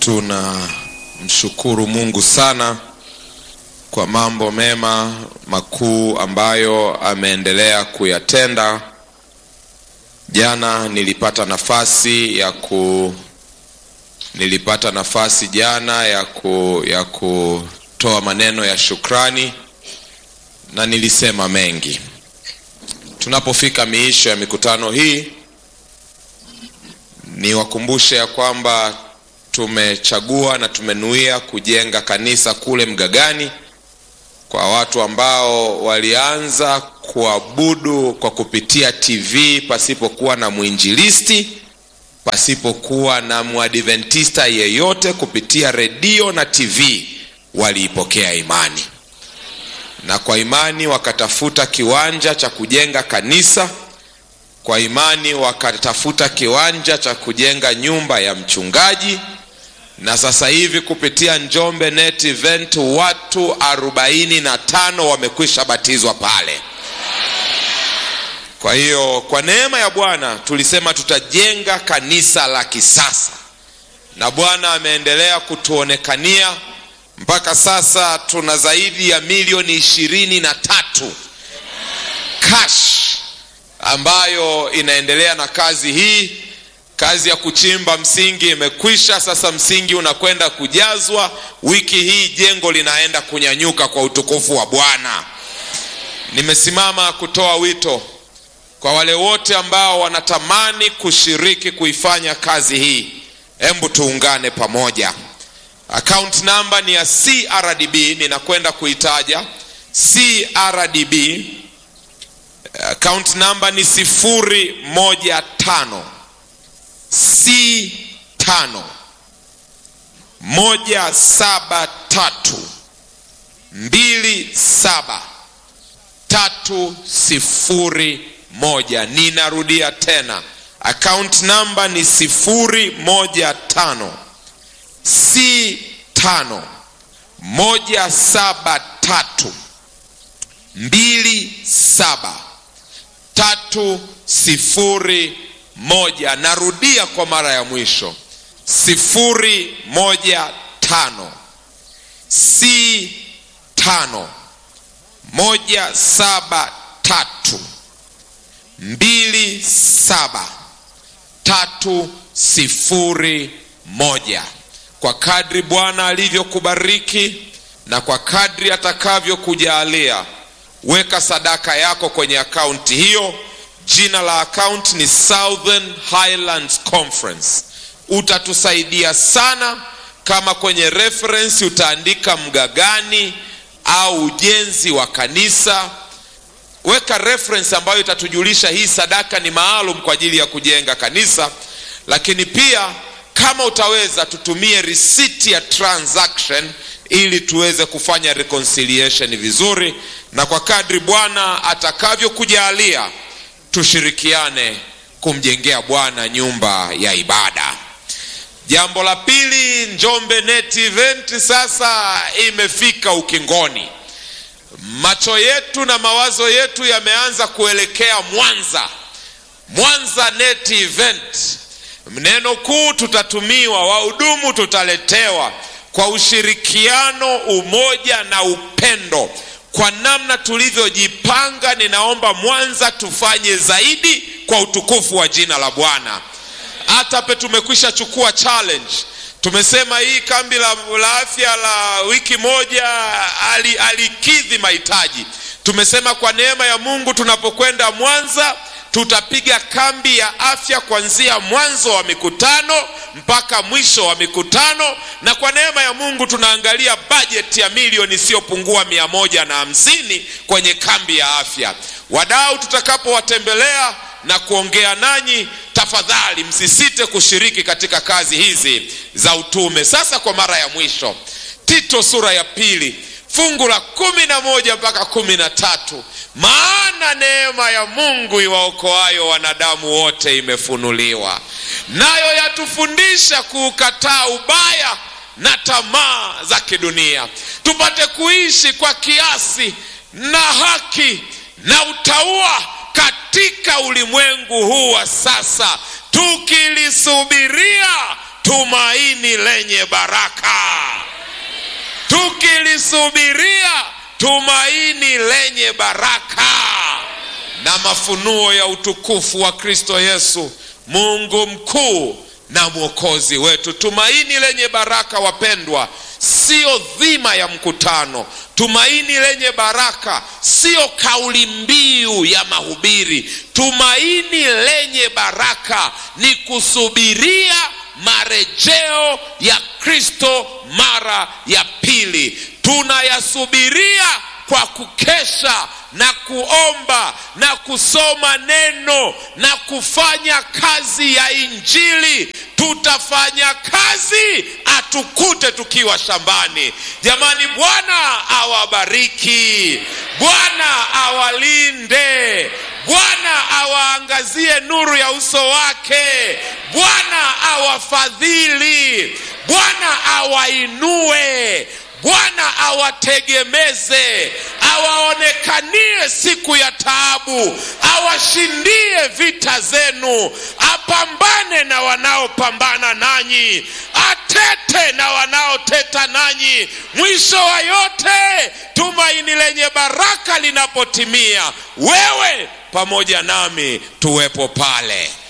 tunamshukuru Mungu sana kwa mambo mema makuu ambayo ameendelea kuyatenda. Jana nilipata nafasi ya ku nilipata nafasi jana ya ku ya kutoa maneno ya shukrani na nilisema mengi. Tunapofika miisho ya mikutano hii, niwakumbushe ya kwamba tumechagua na tumenuia kujenga kanisa kule Mgagani kwa watu ambao walianza kuabudu kwa kupitia TV pasipokuwa na mwinjilisti, pasipokuwa na mwadventista yeyote, kupitia redio na TV waliipokea imani, na kwa imani wakatafuta kiwanja cha kujenga kanisa, kwa imani wakatafuta kiwanja cha kujenga nyumba ya mchungaji na sasa hivi kupitia Njombe Net Event watu arobaini na tano wamekwisha batizwa pale. Kwa hiyo kwa neema ya Bwana tulisema tutajenga kanisa la kisasa, na Bwana ameendelea kutuonekania mpaka sasa tuna zaidi ya milioni ishirini na tatu cash ambayo inaendelea na kazi hii. Kazi ya kuchimba msingi imekwisha, sasa msingi unakwenda kujazwa. Wiki hii jengo linaenda kunyanyuka kwa utukufu wa Bwana. Nimesimama kutoa wito kwa wale wote ambao wanatamani kushiriki kuifanya kazi hii, hebu tuungane pamoja. Account namba ni ya CRDB, ninakwenda kuitaja CRDB. Account namba ni sifuri moja tano C tano moja saba tatu mbili saba tatu sifuri moja. Ninarudia tena, account namba ni sifuri moja tano C tano moja saba tatu mbili saba tatu sifuri moja. Narudia kwa mara ya mwisho, sifuri moja tano C tano moja saba tatu mbili saba tatu sifuri moja. Kwa kadri Bwana alivyokubariki na kwa kadri atakavyokujalia, weka sadaka yako kwenye akaunti hiyo. Jina la akaunti ni Southern Highlands Conference. Utatusaidia sana kama kwenye reference utaandika Mgagani au ujenzi wa kanisa. Weka reference ambayo itatujulisha hii sadaka ni maalum kwa ajili ya kujenga kanisa, lakini pia kama utaweza tutumie risiti ya transaction ili tuweze kufanya reconciliation vizuri, na kwa kadri Bwana atakavyokujalia tushirikiane kumjengea Bwana nyumba ya ibada. Jambo la pili, Njombe Net Event sasa imefika ukingoni. Macho yetu na mawazo yetu yameanza kuelekea Mwanza. Mwanza Net Event, neno kuu tutatumiwa, wahudumu tutaletewa kwa ushirikiano, umoja na upendo kwa namna tulivyojipanga, ninaomba Mwanza tufanye zaidi kwa utukufu wa jina la Bwana. Hata pe tumekwisha chukua challenge, tumesema hii kambi la, la afya la wiki moja alikidhi ali mahitaji. Tumesema kwa neema ya Mungu tunapokwenda Mwanza tutapiga kambi ya afya kuanzia mwanzo wa mikutano mpaka mwisho wa mikutano, na kwa neema ya Mungu tunaangalia bajeti ya milioni isiyopungua mia moja na hamsini kwenye kambi ya afya. Wadau tutakapowatembelea na kuongea nanyi, tafadhali msisite kushiriki katika kazi hizi za utume. Sasa kwa mara ya mwisho, Tito sura ya pili fungu la kumi na moja mpaka kumi na tatu maana neema ya Mungu iwaokoayo wanadamu wote imefunuliwa, nayo yatufundisha kuukataa ubaya na tamaa za kidunia, tupate kuishi kwa kiasi na haki na utauwa katika ulimwengu huu wa sasa, tukilisubiria tumaini tumaini lenye baraka tukilisubiria tumaini lenye baraka na mafunuo ya utukufu wa kristo yesu mungu mkuu na mwokozi wetu tumaini lenye baraka wapendwa siyo dhima ya mkutano tumaini lenye baraka siyo kauli mbiu ya mahubiri tumaini lenye baraka ni kusubiria marejeo ya kristo mara ya pili tunayasubiria kwa kukesha na kuomba na kusoma neno na kufanya kazi ya injili tutafanya kazi atukute tukiwa shambani jamani bwana awabariki bwana awalinde bwana awaangazie nuru ya uso wake bwana awafadhili bwana awainue bwana awategemeze awaonekanie siku ya taabu awashindie vita zenu apambane na wanaopambana nanyi atete na wanaoteta nanyi mwisho wa yote tumaini lenye baraka linapotimia wewe pamoja nami tuwepo pale